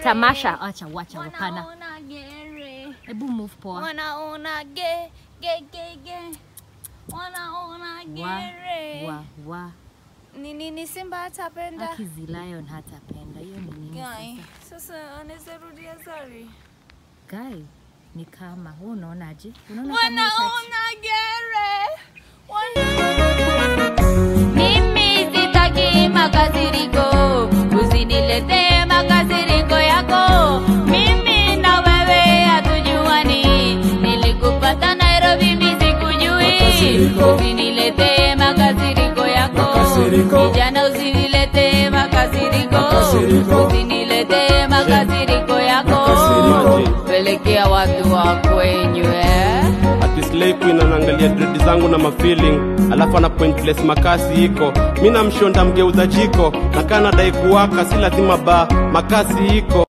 tamasha acha wacha hapana Wanaona gere. hebu move poa Wanaona ge ge ge ge. Wanaona wa gere. wa wa Ni nini Simba hatapenda? Akizi Lion hatapenda hiyo ni nini Guy, sasa sasa anaweza rudia sorry. guy ni kama wewe unaonaje unaona kama itachi- Wanaona gere. Mimi sitaki makasiriko, usiniletee makasiriko yako. Mimi na wewe hatujuani, nilikupata Nairobi, mimi sikujui. Makasiriko. Usiniletee makasiriko yako, Makasiriko. kijana, usiniletee makasiriko, Makasiriko. usiniletee makasiriko yako, Makasiriko. pelekea watu wa kwenyu eh. ati slay queen anaangalia dredi zangu na mafeeling alafu ana point place makasi iko mi namshonda mgeuza jiko na kaa nadai kuwaka si lazima ba makasi iko